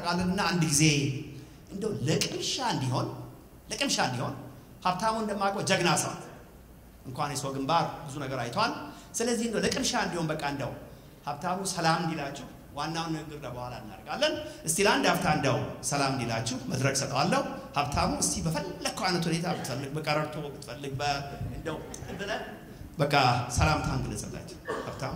እናጠቃልልና አንድ ጊዜ እንደው ለቅምሻ እንዲሆን ለቅምሻ እንዲሆን ሀብታሙ እንደማውቀው ጀግና ሰው እንኳን የሰው ግንባር ብዙ ነገር አይቷል። ስለዚህ እንደው ለቅምሻ እንዲሆን በቃ እንደው ሀብታሙ ሰላም እንዲላችሁ ዋናውን ንግግር ለበኋላ እናደርጋለን። እስቲ ለአንድ ሀብታ እንደው ሰላም እንዲላችሁ መድረክ ሰጠዋለሁ። ሀብታሙ እስቲ በፈለግከው አይነት ሁኔታ ብትፈልግ በቀረርቶ ብትፈልግ እንደው ብለህ በቃ ሰላምታን ግለጽላችሁ ሀብታሙ።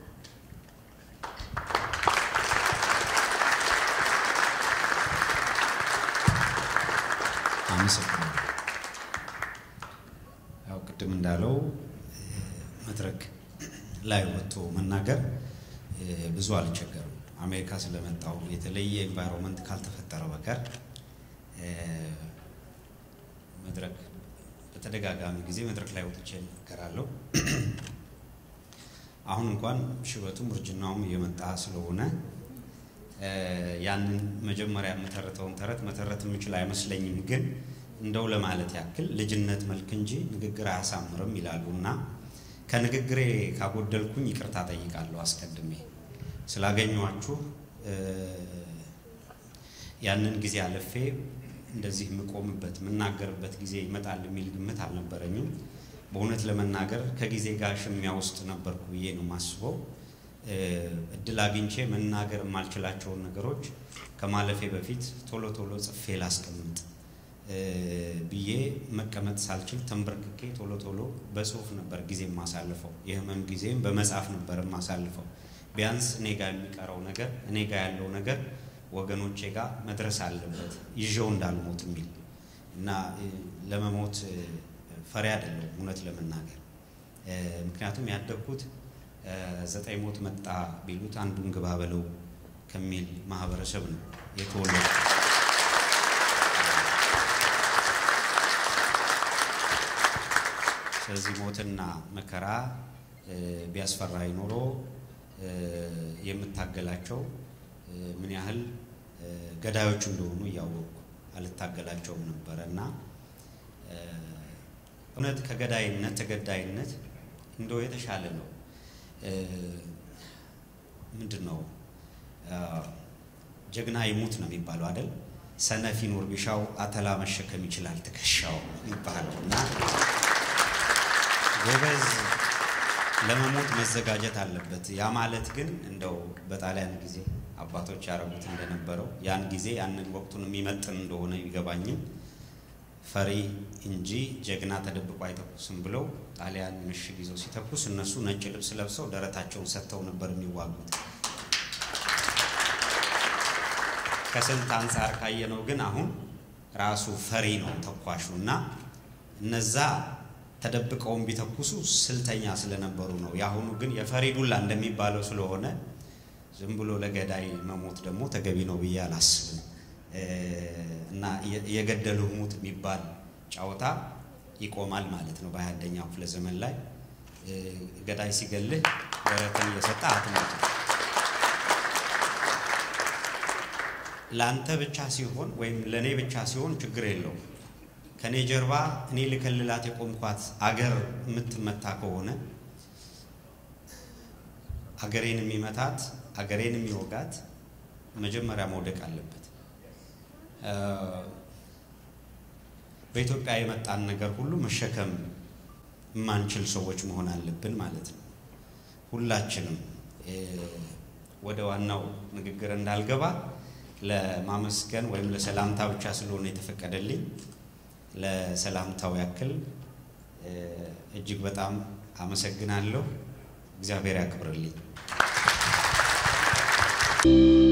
አመሰግናለሁ። ያው ቅድም እንዳለው መድረክ ላይ ወጥቶ መናገር ብዙ አልቸገርም። አሜሪካ ስለመጣው የተለየ ኤንቫይሮንመንት ካልተፈጠረ በቀር መድረክ በተደጋጋሚ ጊዜ መድረክ ላይ ወጥቼ እናገራለሁ። አሁን እንኳን ሽበቱም እርጅናውም እየመጣ ስለሆነ ያንን መጀመሪያ የምተርተውን ተረት መተረት የምችል አይመስለኝም። ግን እንደው ለማለት ያክል ልጅነት መልክ እንጂ ንግግር አያሳምርም ይላሉ እና ከንግግሬ ካጎደልኩኝ ይቅርታ ጠይቃለሁ አስቀድሜ ስላገኘኋችሁ። ያንን ጊዜ አለፌ እንደዚህ የምቆምበት የምናገርበት ጊዜ ይመጣል የሚል ግምት አልነበረኝም። በእውነት ለመናገር ከጊዜ ጋር ሽሚያ ውስጥ ነበርኩ ብዬ ነው የማስበው። እድል አግኝቼ መናገር የማልችላቸውን ነገሮች ከማለፌ በፊት ቶሎ ቶሎ ጽፌ ላስቀምጥ ብዬ መቀመጥ ሳልችል ተንበርክኬ ቶሎ ቶሎ በጽሁፍ ነበር ጊዜ የማሳልፈው። የህመም ጊዜም በመጻፍ ነበር የማሳልፈው። ቢያንስ እኔ ጋር የሚቀረው ነገር እኔ ጋር ያለው ነገር ወገኖቼ ጋር መድረስ አለበት ይዤው እንዳልሞት የሚል እና ለመሞት ፈሪ አይደለሁም እውነት ለመናገር ምክንያቱም ያደግኩት ዘጠኝ ሞት መጣ ቢሉት አንዱን ግባ በለው ከሚል ማህበረሰብ ነው የተወለዱ። ስለዚህ ሞትና መከራ ቢያስፈራኝ ኖሮ የምታገላቸው ምን ያህል ገዳዮች እንደሆኑ እያወቅኩ አልታገላቸውም ነበረ እና እውነት ከገዳይነት ተገዳይነት እንደው የተሻለ ነው። ምንድን ነው ጀግና ይሙት ነው የሚባለው አይደል? ሰነፍ ይኖር ቢሻው አተላ መሸከም ይችላል ትከሻው ይባለው እና ጎበዝ ለመሞት መዘጋጀት አለበት። ያ ማለት ግን እንደው በጣሊያን ጊዜ አባቶች ያደረጉት እንደነበረው ያን ጊዜ ያንን ወቅቱን የሚመጥን እንደሆነ ቢገባኝም ፈሪ እንጂ ጀግና ተደብቆ አይተኩስም ብለው ጣሊያን ምሽግ ይዘው ሲተኩስ እነሱ ነጭ ልብስ ለብሰው ደረታቸውን ሰጥተው ነበር የሚዋጉት። ከስንት አንጻር ካየነው ግን አሁን ራሱ ፈሪ ነው ተኳሹ እና እነዛ ተደብቀውን ቢተኩሱ ስልተኛ ስለነበሩ ነው። የአሁኑ ግን የፈሪ ዱላ እንደሚባለው ስለሆነ ዝም ብሎ ለገዳይ መሞት ደግሞ ተገቢ ነው ብዬ አላስብም። እና የገደሉ ሙት የሚባል ጨዋታ ይቆማል ማለት ነው። በሃያ አንደኛው ክፍለ ዘመን ላይ ገዳይ ሲገልህ ደረትን እየሰጠ አትሞት። ለአንተ ብቻ ሲሆን ወይም ለእኔ ብቻ ሲሆን ችግር የለውም። ከእኔ ጀርባ እኔ ልከልላት የቆምኳት አገር የምትመታ ከሆነ አገሬን የሚመታት አገሬን የሚወጋት መጀመሪያ መውደቅ አለበት። በኢትዮጵያ የመጣን ነገር ሁሉ መሸከም የማንችል ሰዎች መሆን አለብን ማለት ነው። ሁላችንም ወደ ዋናው ንግግር እንዳልገባ ለማመስገን ወይም ለሰላምታ ብቻ ስለሆነ የተፈቀደልኝ ለሰላምታው ያክል እጅግ በጣም አመሰግናለሁ። እግዚአብሔር ያክብርልኝ።